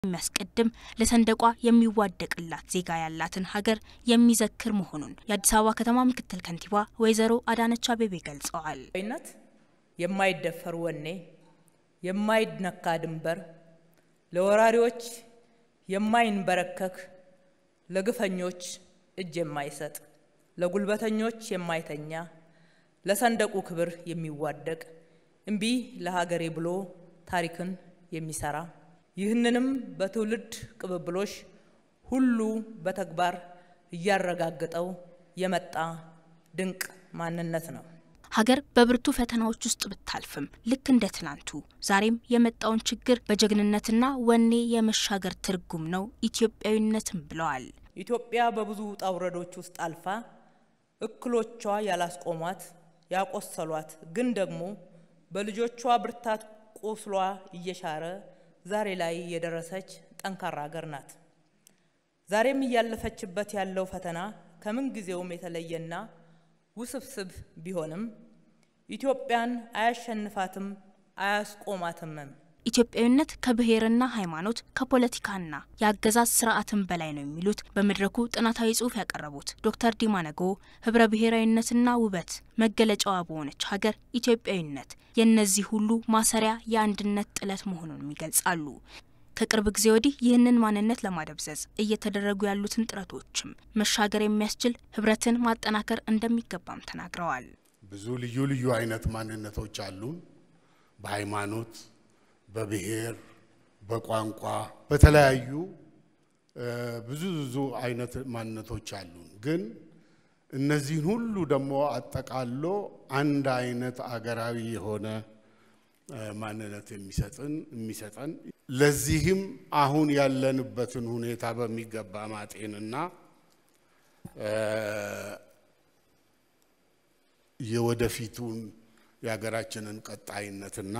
የሚያስቀድም ለሰንደቋ የሚዋደቅላት ዜጋ ያላትን ሀገር የሚዘክር መሆኑን የአዲስ አበባ ከተማ ምክትል ከንቲባ ወይዘሮ አዳነች አቤቤ ገልጸዋል። ነት የማይደፈር ወኔ፣ የማይነካ ድንበር፣ ለወራሪዎች የማይንበረከክ፣ ለግፈኞች እጅ የማይሰጥ፣ ለጉልበተኞች የማይተኛ፣ ለሰንደቁ ክብር የሚዋደቅ እምቢ ለሀገሬ ብሎ ታሪክን የሚሰራ ይህንንም በትውልድ ቅብብሎሽ ሁሉ በተግባር እያረጋገጠው የመጣ ድንቅ ማንነት ነው። ሀገር በብርቱ ፈተናዎች ውስጥ ብታልፍም ልክ እንደ ትናንቱ ዛሬም የመጣውን ችግር በጀግንነትና ወኔ የመሻገር ትርጉም ነው ኢትዮጵያዊነትም ብለዋል። ኢትዮጵያ በብዙ ውጣ ውረዶች ውስጥ አልፋ እክሎቿ ያላስቆሟት ያቆሰሏት፣ ግን ደግሞ በልጆቿ ብርታት ቁስሏ እየሻረ ዛሬ ላይ የደረሰች ጠንካራ ሀገር ናት። ዛሬም እያለፈችበት ያለው ፈተና ከምን ጊዜውም የተለየና ውስብስብ ቢሆንም ኢትዮጵያን አያሸንፋትም፣ አያስቆማትምም። ኢትዮጵያዊነት ከብሔርና ሃይማኖት ከፖለቲካና የአገዛዝ ስርዓትን በላይ ነው የሚሉት በመድረኩ ጥናታዊ ጽሑፍ ያቀረቡት ዶክተር ዲማ ነጎ ህብረ ብሔራዊነትና ውበት መገለጫዋ በሆነች ሀገር ኢትዮጵያዊነት የእነዚህ ሁሉ ማሰሪያ የአንድነት ጥለት መሆኑንም ይገልጻሉ። ከቅርብ ጊዜ ወዲህ ይህንን ማንነት ለማደብዘዝ እየተደረጉ ያሉትን ጥረቶችም መሻገር የሚያስችል ህብረትን ማጠናከር እንደሚገባም ተናግረዋል። ብዙ ልዩ ልዩ አይነት ማንነቶች አሉን። በሃይማኖት፣ በብሔር፣ በቋንቋ፣ በተለያዩ ብዙ ብዙ አይነት ማንነቶች አሉን። ግን እነዚህን ሁሉ ደግሞ አጠቃሎ አንድ አይነት አገራዊ የሆነ ማንነት የሚሰጥን የሚሰጠን ለዚህም አሁን ያለንበትን ሁኔታ በሚገባ ማጤንና የወደፊቱን የሀገራችንን ቀጣይነትና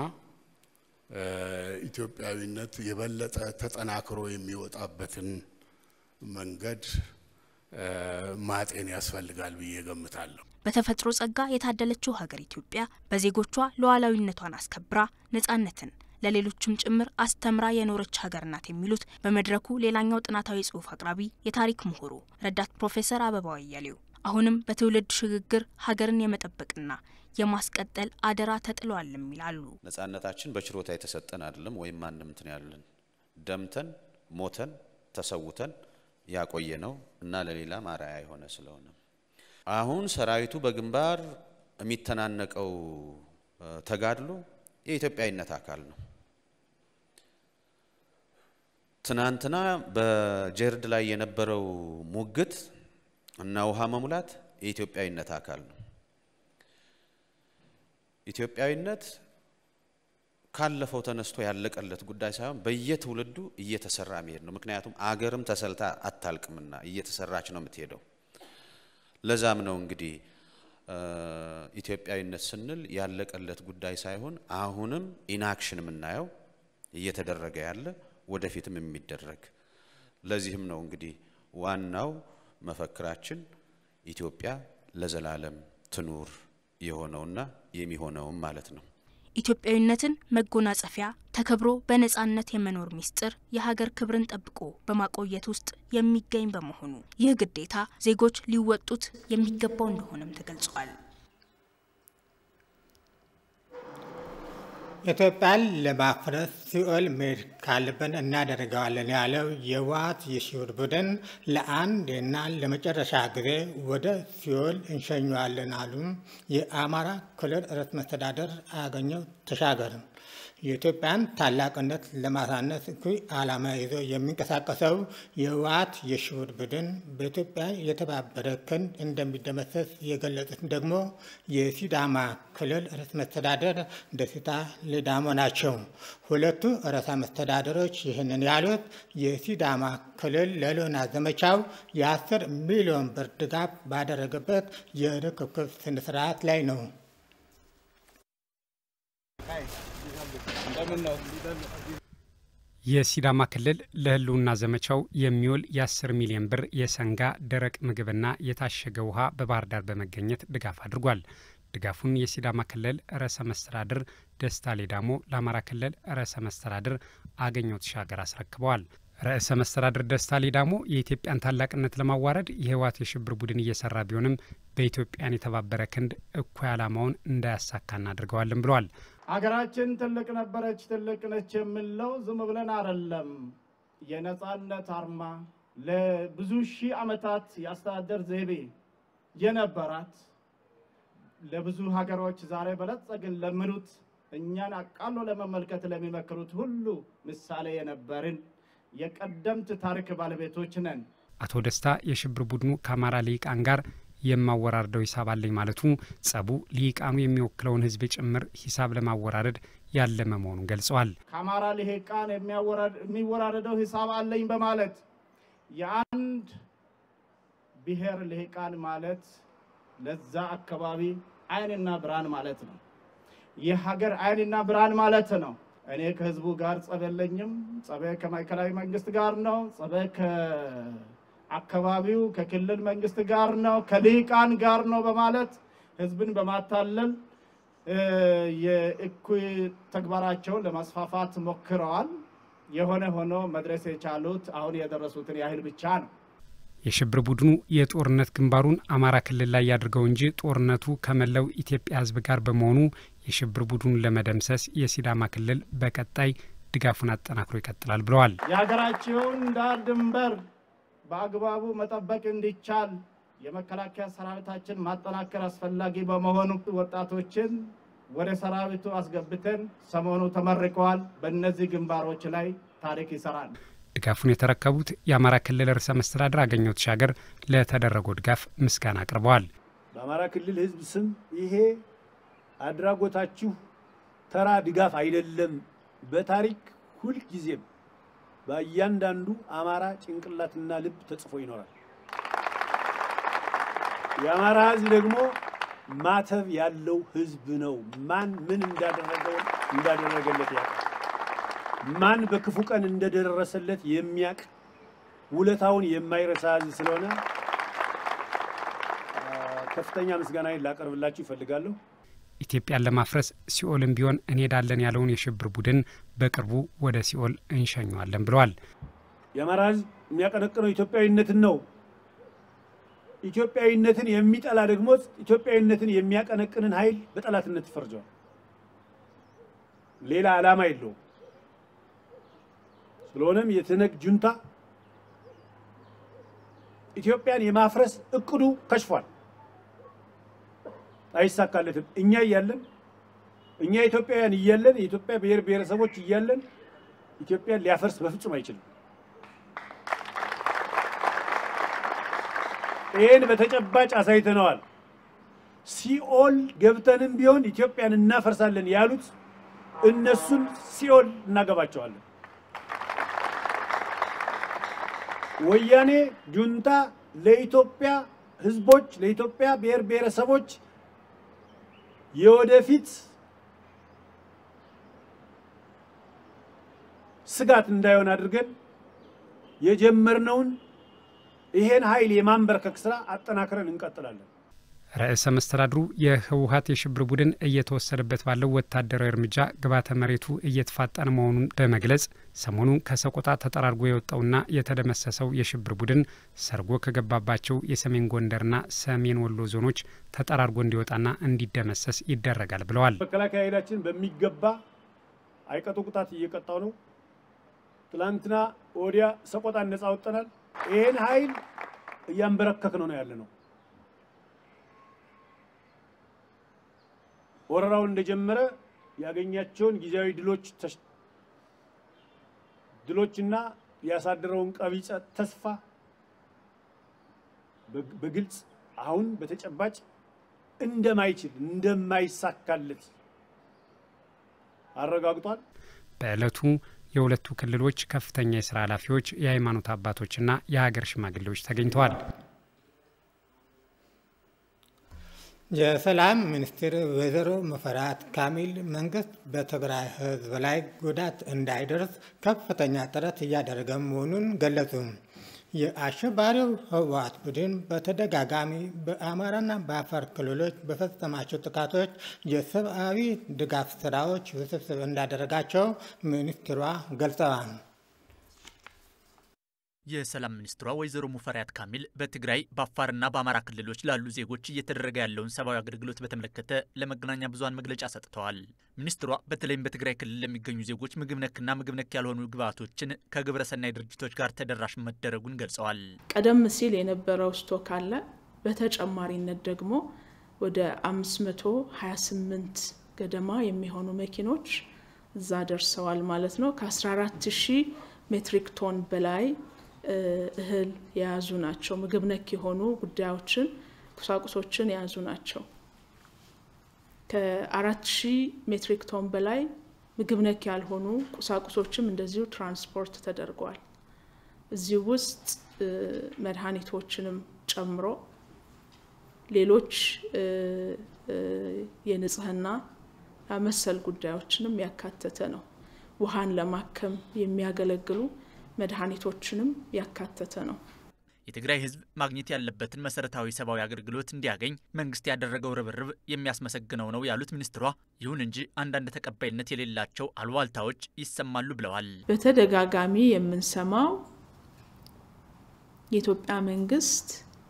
ኢትዮጵያዊነት የበለጠ ተጠናክሮ የሚወጣበትን መንገድ ማጤን ያስፈልጋል ብዬ ገምታለሁ። በተፈጥሮ ጸጋ የታደለችው ሀገር ኢትዮጵያ በዜጎቿ ሉዓላዊነቷን አስከብራ ነጻነትን ለሌሎችም ጭምር አስተምራ የኖረች ሀገር ናት የሚሉት በመድረኩ ሌላኛው ጥናታዊ ጽሑፍ አቅራቢ የታሪክ ምሁሩ ረዳት ፕሮፌሰር አበባው አያሌው አሁንም በትውልድ ሽግግር ሀገርን የመጠበቅና የማስቀጠል አደራ ተጥሏልም ይላሉ። ነጻነታችን በችሮታ የተሰጠን አይደለም፣ ወይም ማንም እንትን ያለን ደምተን ሞተን ተሰውተን ያቆየ ነው እና ለሌላም አርአያ የሆነ ስለሆነ አሁን ሰራዊቱ በግንባር የሚተናነቀው ተጋድሎ የኢትዮጵያዊነት አካል ነው። ትናንትና በጀርድ ላይ የነበረው ሙግት እና ውሃ መሙላት የኢትዮጵያዊነት አካል ነው። ኢትዮጵያዊነት ካለፈው ተነስቶ ያለቀለት ጉዳይ ሳይሆን በየትውልዱ እየተሰራ መሄድ ነው። ምክንያቱም አገርም ተሰልታ አታልቅምና እየተሰራች ነው የምትሄደው። ለዛም ነው እንግዲህ ኢትዮጵያዊነት ስንል ያለቀለት ጉዳይ ሳይሆን አሁንም ኢንአክሽን የምናየው እየተደረገ ያለ ወደፊትም የሚደረግ ለዚህም ነው እንግዲህ ዋናው መፈክራችን ኢትዮጵያ ለዘላለም ትኑር የሆነውና የሚሆነውም ማለት ነው። ኢትዮጵያዊነትን መጎናጸፊያ ተከብሮ በነጻነት የመኖር ሚስጥር የሀገር ክብርን ጠብቆ በማቆየት ውስጥ የሚገኝ በመሆኑ ይህ ግዴታ ዜጎች ሊወጡት የሚገባው እንደሆነም ተገልጿል። ኢትዮጵያን ለማፍረስ ሲኦል መሄድ ካለብን እናደርገዋለን ያለው የህወሓት የሽብር ቡድን ለአንዴና ለመጨረሻ ጊዜ ወደ ሲኦል እንሸኘዋለን አሉ የአማራ ክልል ርዕሰ መስተዳድር አገኘሁ ተሻገር። የኢትዮጵያን ታላቅነት ለማሳነስ እኩይ ዓላማ ይዞ የሚንቀሳቀሰው የህወሓት የሽብር ቡድን በኢትዮጵያ የተባበረ ክንድ እንደሚደመሰስ የገለጹት ደግሞ የሲዳማ ክልል ርዕሰ መስተዳደር ደስታ ሌዳሞ ናቸው። ሁለቱ ርዕሰ መስተዳደሮች ይህንን ያሉት የሲዳማ ክልል ለህልውና ዘመቻው የአስር ሚሊዮን ብር ድጋፍ ባደረገበት የርክክብ ስነስርዓት ላይ ነው። የሲዳማ ክልል ለህልውና ዘመቻው የሚውል የ10 ሚሊዮን ብር የሰንጋ ደረቅ ምግብና የታሸገ ውሃ በባህር ዳር በመገኘት ድጋፍ አድርጓል። ድጋፉን የሲዳማ ክልል ርዕሰ መስተዳድር ደስታ ሌዳሞ ለአማራ ክልል ርዕሰ መስተዳድር አገኘሁ ተሻገር አስረክበዋል። ርዕሰ መስተዳድር ደስታ ሌዳሞ የኢትዮጵያን ታላቅነት ለማዋረድ የህወሓት የሽብር ቡድን እየሰራ ቢሆንም በኢትዮጵያን የተባበረ ክንድ እኩይ ዓላማውን እንዳያሳካ እናድርገዋለን ብለዋል። ሀገራችን ትልቅ ነበረች፣ ትልቅ ነች የምንለው ዝም ብለን አይደለም። የነጻነት አርማ ለብዙ ሺህ ዓመታት የአስተዳደር ዘይቤ የነበራት ለብዙ ሀገሮች ዛሬ በለጸግን ለሚሉት እኛን አቃሎ ለመመልከት ለሚመክሩት ሁሉ ምሳሌ የነበርን የቀደምት ታሪክ ባለቤቶች ነን። አቶ ደስታ የሽብር ቡድኑ ከአማራ ልሂቃን ጋር የማወራርደው ሂሳብ አለኝ ማለቱ ጸቡ ልሂቃኑ የሚወክለውን ህዝብ ጭምር ሂሳብ ለማወራረድ ያለመ መሆኑን ገልጸዋል። ከአማራ ልሂቃን የሚወራረደው ሂሳብ አለኝ በማለት የአንድ ብሔር ልሂቃን ማለት ለዛ አካባቢ ዓይንና ብርሃን ማለት ነው። የሀገር ዓይንና ብርሃን ማለት ነው። እኔ ከህዝቡ ጋር ጸብ የለኝም። ጸቤ ከማዕከላዊ መንግስት ጋር ነው። ጸቤ ከአካባቢው ከክልል መንግስት ጋር ነው፣ ከልሂቃን ጋር ነው በማለት ህዝብን በማታለል የእኩይ ተግባራቸውን ለማስፋፋት ሞክረዋል። የሆነ ሆኖ መድረስ የቻሉት አሁን የደረሱትን ያህል ብቻ ነው። የሽብር ቡድኑ የጦርነት ግንባሩን አማራ ክልል ላይ ያድርገው እንጂ ጦርነቱ ከመላው ኢትዮጵያ ህዝብ ጋር በመሆኑ የሽብር ቡድኑን ለመደምሰስ የሲዳማ ክልል በቀጣይ ድጋፉን አጠናክሮ ይቀጥላል ብለዋል። የሀገራቸውን ዳር ድንበር በአግባቡ መጠበቅ እንዲቻል የመከላከያ ሰራዊታችን ማጠናከር አስፈላጊ በመሆኑ ወጣቶችን ወደ ሰራዊቱ አስገብተን ሰሞኑ ተመርቀዋል። በእነዚህ ግንባሮች ላይ ታሪክ ይሰራል። ድጋፉን የተረከቡት የአማራ ክልል ርዕሰ መስተዳድር አገኘሁ ተሻገር ለተደረገው ድጋፍ ምስጋና አቅርበዋል። በአማራ ክልል ህዝብ ስም ይሄ አድራጎታችሁ ተራ ድጋፍ አይደለም። በታሪክ ሁልጊዜም በእያንዳንዱ አማራ ጭንቅላትና ልብ ተጽፎ ይኖራል። የአማራ ህዝብ ደግሞ ማተብ ያለው ህዝብ ነው። ማን ምን እንዳደረገው እንዳደረገለት ያውቃል። ማን በክፉ ቀን እንደደረሰለት የሚያቅ ውለታውን የማይረሳ ህዝብ ስለሆነ ከፍተኛ ምስጋናዬን ላቀርብላችሁ ይፈልጋለሁ። ኢትዮጵያን ለማፍረስ ሲኦልም ቢሆን እንሄዳለን ያለውን የሽብር ቡድን በቅርቡ ወደ ሲኦል እንሸኘዋለን ብለዋል። የአማራ ህዝብ የሚያቀነቅነው ኢትዮጵያዊነትን ነው። ኢትዮጵያዊነትን የሚጠላ ደግሞ ኢትዮጵያዊነትን የሚያቀነቅንን ኃይል በጠላትነት ይፈርጀዋል። ሌላ ዓላማ የለውም። ስለሆነም የትነግ ጁንታ ኢትዮጵያን የማፍረስ እቅዱ ከሽፏል፣ አይሳካለትም። እኛ እያለን እኛ ኢትዮጵያውያን እያለን የኢትዮጵያ ብሔር ብሔረሰቦች እያለን ኢትዮጵያን ሊያፈርስ በፍጹም አይችልም። ይህን በተጨባጭ አሳይተነዋል። ሲኦል ገብተንም ቢሆን ኢትዮጵያን እናፈርሳለን ያሉት እነሱን ሲኦል እናገባቸዋለን። ወያኔ ጁንታ ለኢትዮጵያ ሕዝቦች ለኢትዮጵያ ብሔር ብሔረሰቦች የወደፊት ስጋት እንዳይሆን አድርገን የጀመርነውን ይሄን ኃይል የማንበርከክ ስራ አጠናክረን እንቀጥላለን። ርዕሰ መስተዳድሩ የህወሀት የሽብር ቡድን እየተወሰደበት ባለው ወታደራዊ እርምጃ ግብዓተ መሬቱ እየተፋጠነ መሆኑን በመግለጽ ሰሞኑን ከሰቆጣ ተጠራርጎ የወጣውና የተደመሰሰው የሽብር ቡድን ሰርጎ ከገባባቸው የሰሜን ጎንደርና ሰሜን ወሎ ዞኖች ተጠራርጎ እንዲወጣና እንዲደመሰስ ይደረጋል ብለዋል። መከላከያ ኃይላችን በሚገባ አይቀጡ ቅጣት እየቀጣው ነው። ትላንትና ወዲያ ሰቆጣን ነጻ ወጥተናል። ይህን ኃይል እያንበረከክ ነው ነው ያለ ነው። ወረራው እንደጀመረ ያገኛቸውን ጊዜያዊ ድሎች ድሎችና ያሳደረውን ቀቢጸ ተስፋ በግልጽ አሁን በተጨባጭ እንደማይችል እንደማይሳካለት አረጋግጧል። በዕለቱ የሁለቱ ክልሎች ከፍተኛ የስራ ኃላፊዎች፣ የሃይማኖት አባቶችና የሀገር ሽማግሌዎች ተገኝተዋል። የሰላም ሚኒስትር ወይዘሮ ሙፈሪያት ካሚል መንግስት በትግራይ ሕዝብ ላይ ጉዳት እንዳይደርስ ከፍተኛ ጥረት እያደረገ መሆኑን ገለጹ። የአሸባሪው ህወሓት ቡድን በተደጋጋሚ በአማራና በአፋር ክልሎች በፈጸማቸው ጥቃቶች የሰብአዊ ድጋፍ ስራዎች ውስብስብ እንዳደረጋቸው ሚኒስትሯ ገልጸዋል። የሰላም ሚኒስትሯ ወይዘሮ ሙፈሪያት ካሚል በትግራይ በአፋርና በአማራ ክልሎች ላሉ ዜጎች እየተደረገ ያለውን ሰብአዊ አገልግሎት በተመለከተ ለመገናኛ ብዙኃን መግለጫ ሰጥተዋል። ሚኒስትሯ በተለይም በትግራይ ክልል ለሚገኙ ዜጎች ምግብ ነክና ምግብ ነክ ያልሆኑ ግብዓቶችን ከግብረሰናይ ድርጅቶች ጋር ተደራሽ መደረጉን ገልጸዋል። ቀደም ሲል የነበረው ስቶክ አለ። በተጨማሪነት ደግሞ ወደ 528 ገደማ የሚሆኑ መኪኖች እዛ ደርሰዋል ማለት ነው። ከ14 ሺህ ሜትሪክ ቶን በላይ እህል የያዙ ናቸው። ምግብ ነክ የሆኑ ጉዳዮችን ቁሳቁሶችን የያዙ ናቸው። ከአራት ሺህ ሜትሪክ ቶን በላይ ምግብ ነክ ያልሆኑ ቁሳቁሶችም እንደዚሁ ትራንስፖርት ተደርገዋል። እዚህ ውስጥ መድኃኒቶችንም ጨምሮ ሌሎች የንጽህና መሰል ጉዳዮችንም ያካተተ ነው። ውሃን ለማከም የሚያገለግሉ መድኃኒቶችንም ያካተተ ነው። የትግራይ ሕዝብ ማግኘት ያለበትን መሰረታዊ ሰብአዊ አገልግሎት እንዲያገኝ መንግስት ያደረገው ርብርብ የሚያስመሰግነው ነው ያሉት ሚኒስትሯ፣ ይሁን እንጂ አንዳንድ ተቀባይነት የሌላቸው አሉባልታዎች ይሰማሉ ብለዋል። በተደጋጋሚ የምንሰማው የኢትዮጵያ መንግስት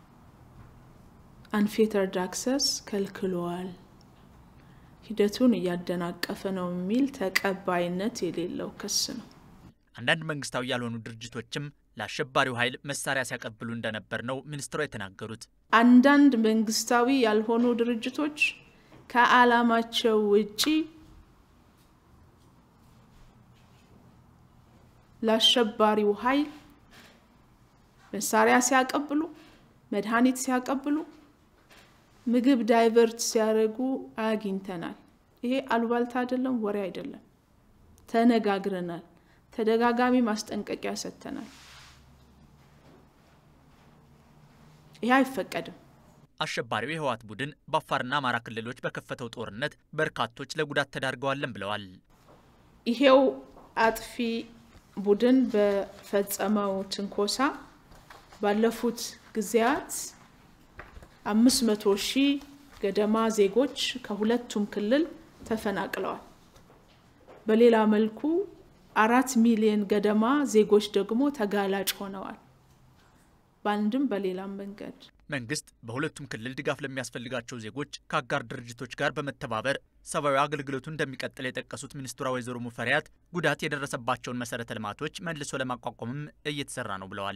አንፌተርድ አክሰስ ከልክሏል፣ ሂደቱን እያደናቀፈ ነው የሚል ተቀባይነት የሌለው ክስ ነው። አንዳንድ መንግስታዊ ያልሆኑ ድርጅቶችም ለአሸባሪው ኃይል መሳሪያ ሲያቀብሉ እንደነበር ነው ሚኒስትሯ የተናገሩት። አንዳንድ መንግስታዊ ያልሆኑ ድርጅቶች ከዓላማቸው ውጪ ለአሸባሪው ኃይል መሳሪያ ሲያቀብሉ፣ መድኃኒት ሲያቀብሉ፣ ምግብ ዳይቨርት ሲያደርጉ አግኝተናል። ይሄ አሉባልታ አይደለም፣ ወሬ አይደለም። ተነጋግረናል። ተደጋጋሚ ማስጠንቀቂያ ሰጥተናል። ይህ አይፈቀድም። አሸባሪው የህወሓት ቡድን በአፋርና አማራ ክልሎች በከፈተው ጦርነት በርካቶች ለጉዳት ተዳርገዋለን ብለዋል። ይሄው አጥፊ ቡድን በፈጸመው ትንኮሳ ባለፉት ጊዜያት አምስት መቶ ሺህ ገደማ ዜጎች ከሁለቱም ክልል ተፈናቅለዋል። በሌላ መልኩ አራት ሚሊዮን ገደማ ዜጎች ደግሞ ተጋላጭ ሆነዋል። በአንድም በሌላም መንገድ መንግስት በሁለቱም ክልል ድጋፍ ለሚያስፈልጋቸው ዜጎች ከአጋር ድርጅቶች ጋር በመተባበር ሰብአዊ አገልግሎቱ እንደሚቀጥል የጠቀሱት ሚኒስትሯ ወይዘሮ ሙፈሪያት ጉዳት የደረሰባቸውን መሰረተ ልማቶች መልሶ ለማቋቋምም እየተሰራ ነው ብለዋል።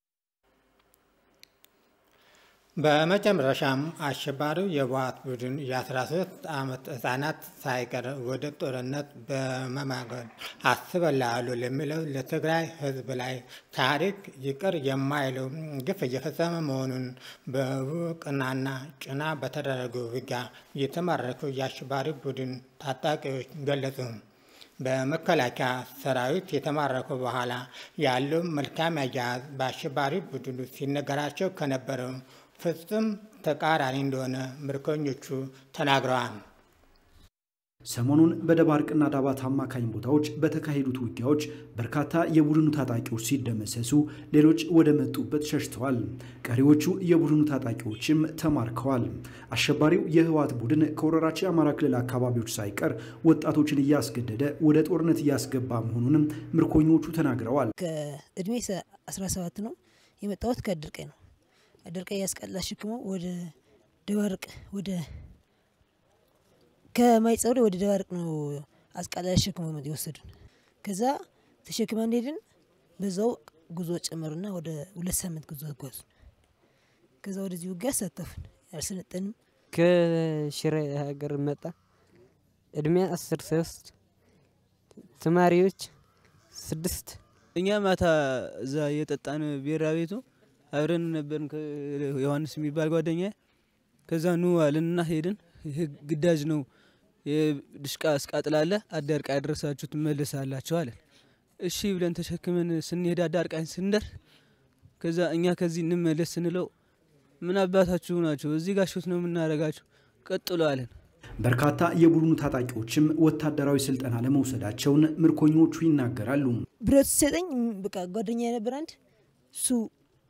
በመጨረሻም አሸባሪው የህወሓት ቡድን የ13 ዓመት ህጻናት ሳይቀር ወደ ጦርነት በመማገድ አስበላሉ ለሚለው ለትግራይ ህዝብ ላይ ታሪክ ይቅር የማይለው ግፍ እየፈጸመ መሆኑን በቡቅናና ጭና በተደረገው ውጊያ የተማረኩ የአሸባሪ ቡድን ታጣቂዎች ገለጹ። በመከላከያ ሰራዊት የተማረኩ በኋላ ያለው መልካም አያያዝ በአሸባሪ ቡድኑ ሲነገራቸው ከነበረው ፍጹም ተቃራኒ እንደሆነ ምርኮኞቹ ተናግረዋል። ሰሞኑን በደባርቅና ዳባት አማካኝ ቦታዎች በተካሄዱት ውጊያዎች በርካታ የቡድኑ ታጣቂዎች ሲደመሰሱ፣ ሌሎች ወደ መጡበት ሸሽተዋል። ቀሪዎቹ የቡድኑ ታጣቂዎችም ተማርከዋል። አሸባሪው የህወሓት ቡድን ከወረራቸው የአማራ ክልል አካባቢዎች ሳይቀር ወጣቶችን እያስገደደ ወደ ጦርነት እያስገባ መሆኑንም ምርኮኞቹ ተናግረዋል። ከእድሜ 17 ነው የመጣሁት ከድርቄ ነው ድርቀ ያስቀላ ሽክሞ ወደ ደባርቅ ወደ ከማይጸውሬ ወደ ደባርቅ ነው አስቃላ ሽክሞ የወሰዱን። ከዛ ተሸክመ እንደሄድን በዛው ጉዞ ጨመሩና ወደ ሁለት ሳምንት ጉዞ ጓዙ። ከዛ ወደዚህ ውጊያ አሳተፉን። አልሰለጠንም። ከሽረ ሀገር መጣ። እድሜ አስር ሶስት ተማሪዎች ስድስት እኛ ማታ እዛ የጠጣን ቢራ ቤቱ አብረን ነበርን። ዮሐንስ የሚባል ጓደኛ ከዛ ኑ አልንና ሄድን። ይህ ግዳጅ ነው፣ የድሽቃ እስቃጥላለ አዳርቃ ያደረሳችሁ ትመለሳላችሁ አለን። እሺ ብለን ተሸክመን ስንሄድ አዳርቃኝ ስንደር ከዛ እኛ ከዚህ እንመለስ ስንለው ምን አባታችሁ ናቸው እዚህ ጋሾት ነው የምናደርጋችሁ ቀጥሎ አለን። በርካታ የቡድኑ ታጣቂዎችም ወታደራዊ ስልጠና ለመውሰዳቸውን ምርኮኞቹ ይናገራሉ። ብረት ሲሰጠኝ በቃ ጓደኛ የነበር አንድ እሱ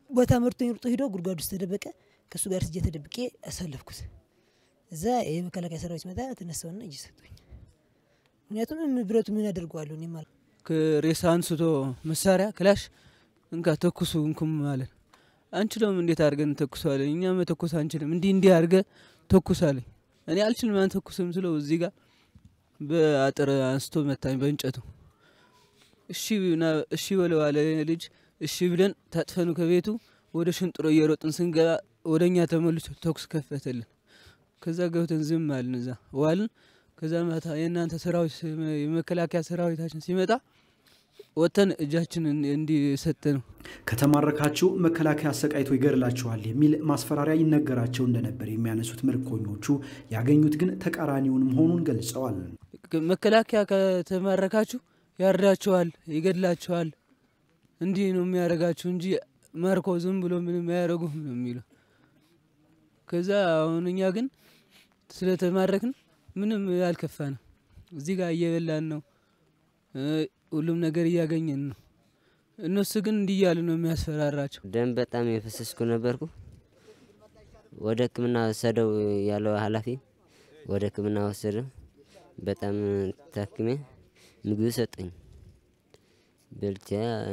ቦታ መርቶኝ ሩጦ ሂዶ ጉድጓድ ውስጥ ተደበቀ። ከእሱ ጋር ስጄ ተደብቄ አሳለፍኩት። እዛ የመከላከያ ሰራዊት መጣ፣ ተነሳውና እጅ ሰጡኝ። ምክንያቱም ብረቱ ምን ያደርገዋለሁ እኔ ማለት ሬሳ አንስቶ መሳሪያ ክላሽ እንካ ተኩሱ እንኩም ማለት አንችለውም። እንዴት አድርገን ተኩሰዋለን? እኛ መተኮስ አንችልም። እንዲህ እንዲህ አድርገ ተኩሳለኝ። እኔ አልችልም አንተኩስም ስለው እዚህ ጋር በአጥር አንስቶ መታኝ በእንጨቱ። እሺ እሺ በለው አለ ልጅ። እሺ ብለን ታጥፈኑ ከቤቱ ወደ ሽንጥሮ እየሮጥን ስንገባ ወደ እኛ ተመልሶ ተኩስ ከፈተልን። ከዛ ገብተን ዝም አልን፣ እዛ ዋልን። ከዛ ማታ የእናንተ ሰራዊት የመከላከያ ሰራዊታችን ሲመጣ ወጥተን እጃችን እንዲሰጥ ነው። ከተማረካችሁ መከላከያ አሰቃይቶ ይገድላችኋል የሚል ማስፈራሪያ ይነገራቸው እንደነበር የሚያነሱት ምርኮኞቹ ያገኙት ግን ተቃራኒውን መሆኑን ገልጸዋል። መከላከያ ከተማረካችሁ ያርዳችኋል፣ ይገድላችኋል፣ እንዲህ ነው የሚያደርጋችሁ እንጂ ማርኮ ዝም ብሎ ምንም አያደርጉም ነው የሚለው። ከዛ አሁን እኛ ግን ስለተማረክን ምንም አልከፋንም። እዚህ ጋር እየበላን ነው ሁሉም ነገር እያገኘን ነው። እነሱ ግን እንዲህ እያሉ ነው የሚያስፈራራቸው። ደም በጣም የፈሰስኩ ነበርኩ። ወደ ሕክምና ወሰደው ያለው ኃላፊ ወደ ሕክምና ወሰደ። በጣም ታክሜ ምግብ ሰጠኝ። በልቻ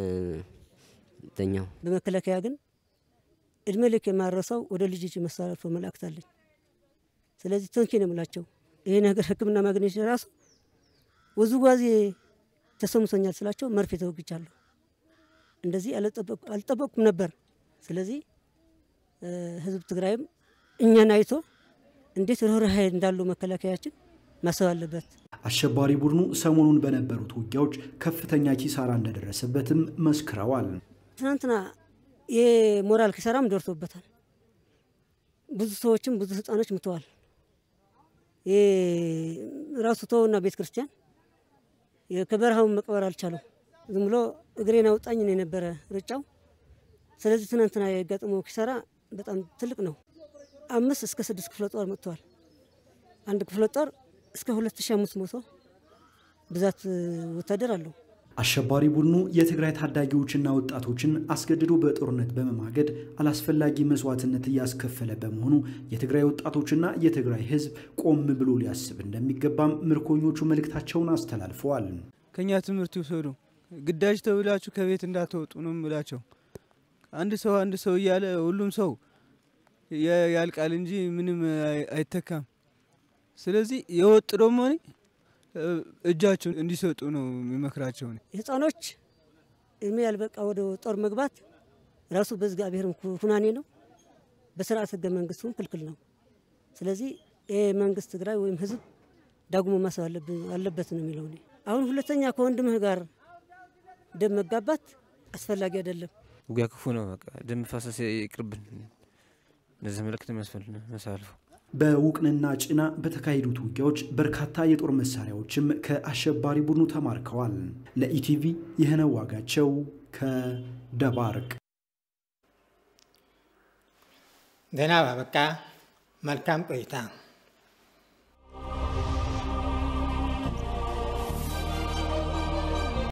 ተኛው። በመከላከያ ግን እድሜ ልክ የማረሰው ወደ ልጅ እጅ መሳረፎ መላእክት አለኝ። ስለዚህ ተንኪ ነው የምላቸው። ይሄ ነገር ሕክምና ማግኘት ራሱ ውዝዋዜ ተሰምቶኛል ስላቸው መርፌ ተወግቻለሁ። እንደዚህ አልጠበቅኩም ነበር። ስለዚህ ህዝብ ትግራይም እኛን አይቶ እንዴት ርኅራኄ እንዳለው መከላከያችን ማሰብ አለበት። አሸባሪ ቡድኑ ሰሞኑን በነበሩት ውጊያዎች ከፍተኛ ኪሳራ እንደደረሰበትም መስክረዋል። ትናንትና የሞራል ኪሳራም ደርሶበታል። ብዙ ሰዎችም ብዙ ህፃኖች ምተዋል። ራሱ ተውና ቤተ ክርስቲያን ከበረሃውን መቅበር አልቻለም። ዝም ብሎ እግሬን አውጣኝ ነው የነበረ ሩጫው። ስለዚህ ትናንትና የጋጠመው ኪሳራ በጣም ትልቅ ነው። አምስት እስከ ስድስት ክፍለ ጦር መጥተዋል። አንድ ክፍለ ጦር እስከ 2500 ብዛት ወታደር አለው። አሸባሪ ቡድኑ የትግራይ ታዳጊዎችና ወጣቶችን አስገድዶ በጦርነት በመማገድ አላስፈላጊ መስዋዕትነት እያስከፈለ በመሆኑ የትግራይ ወጣቶችና የትግራይ ህዝብ ቆም ብሎ ሊያስብ እንደሚገባም ምርኮኞቹ መልእክታቸውን አስተላልፈዋል። ከኛ ትምህርት ይውሰዱ። ግዳጅ ተብላችሁ ከቤት እንዳትወጡ ነው የምላቸው። አንድ ሰው አንድ ሰው እያለ ሁሉም ሰው ያልቃል እንጂ ምንም አይተካም። ስለዚህ የወጡ ደግሞ እጃቸውን እንዲሰጡ ነው የሚመክራቸው። ህፃኖች እድሜ ያልበቃ ወደ ጦር መግባት ራሱ በእግዚአብሔርም ሁናኔ ነው፣ በስርዓት ህገ መንግስቱም ክልክል ነው። ስለዚህ ይህ መንግስት ትግራይ ወይም ህዝብ ዳግሞ ማሰብ አለበት ነው የሚለው። አሁን ሁለተኛ ከወንድምህ ጋር ደም መጋባት አስፈላጊ አይደለም። ውጊያ ክፉ ነው። በቃ ደም መፋሰስ ይቅርብን። እነዚህ መልእክት መሳልፈው በውቅንና ጭና በተካሄዱት ውጊያዎች በርካታ የጦር መሳሪያዎችም ከአሸባሪ ቡድኑ ተማርከዋል። ለኢቲቪ ይህነው ዋጋቸው ከደባርቅ። ዜና ባበቃ። መልካም ቆይታ